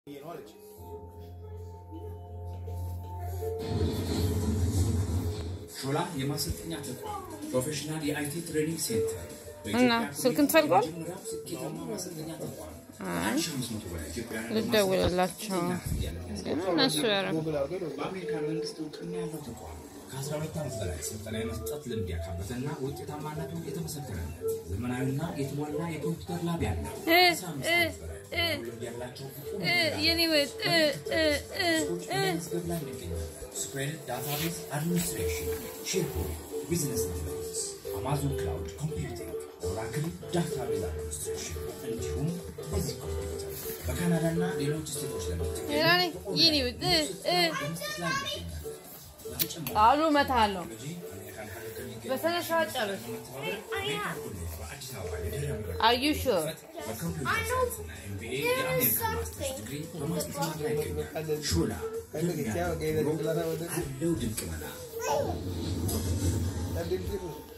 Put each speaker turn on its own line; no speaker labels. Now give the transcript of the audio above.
ሾላ የማሰልጠኛ ተቋም ፕሮፌሽናል የአይቲ ትሬኒንግ ሴንተር
እና ስልክን ትፈልጓል?
የመጀመሪያው ስኬታማ ማሰልጠኛ ተቋም
አይ
አንድ ሺህ አምስት መቶ በላይ ኢትዮጵያውያንን
ልደውልላቸው ግን እነሱ ያረ
በአሜሪካን መንግስት እውቅና ያለው ተቋም ከአስራ ሁለት ዓመት በላይ ስልጠና የመስጠት ልምድ ያካበተና ውጤታማነቱ የተመሰከረለት ዘመናዊና የተሟላ የኮምፒውተር ላብ ያለው
እ
አስራ አምስት ዓመት በላይ ልምድ ያላቸው ብቁ
እ የኔ ወጥ እ እ እ እ
መዝገብ ላይ እንገኛለን። ስፕሬድ ዳታቤዝ አድሚኒስትሬሽን፣ ሼርፖይንት፣ ቢዝነስ ኢንተለጀንስ፣ አማዞን ክላውድ ኮምፒውቲንግ፣ ኦራክል ዳታቤዝ አድሚኒስትሬሽን እንዲሁም በዚህ ኮምፒውተር በካናዳና ሌሎች ስቴቶች ለምትገኙ
ራኔ የኔ ወጥ እ እ
በመስጠት ላይ እንገኛለን። በተጨማሪ
ቃሉ እመታለሁ።
ቴክኖሎጂ አሜሪካን ሀገር ከሚገኙ
በስነ ስርዓት ጨርስ።
በመተባበር አሜሪካን ኮሌጅ በአዲስ አበባ የድህረ ምረቃ
አር ዩ ሹር?
በኮምፒውተር ሳይንስና ኤምቢኤ የአሜሪካን ማስተርስ ዲግሪ በማስተማር ላይ ይገኛል። ሾላ አለው ድንቅ መላ
Adil